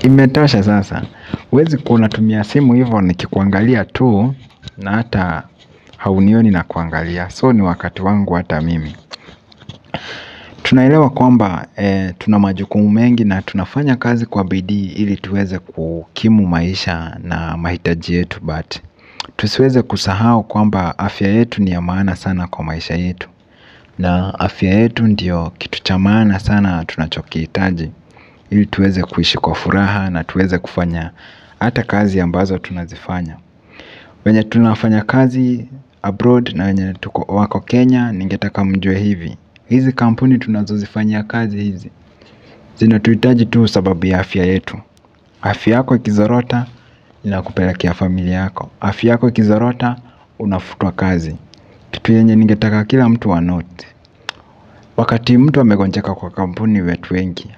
imetosha sasa. Huwezi kuwa unatumia simu hivyo nikikuangalia tu na hata haunioni nakuangalia. So ni wakati wangu hata mimi. Tunaelewa kwamba tuna majukumu mengi na tunafanya kazi kwa bidii ili tuweze kukimu maisha na mahitaji yetu but tusiweze kusahau kwamba afya yetu ni ya maana sana kwa maisha yetu. Na afya yetu ndiyo kitu cha maana sana tunachokihitaji ili tuweze kuishi kwa furaha na tuweze kufanya hata kazi ambazo tunazifanya. Wenye tunafanya kazi abroad na wenye wako Kenya ningetaka mjue hivi. Hizi kampuni tunazozifanyia kazi hizi zinatuhitaji tu sababu ya afya yetu. Afya yako ikizorota inakupelekea familia yako. Afya yako ikizorota unafutwa kazi. Kitu yenye ningetaka kila mtu anote. Wakati mtu amegonjeka kwa kampuni wetu wengi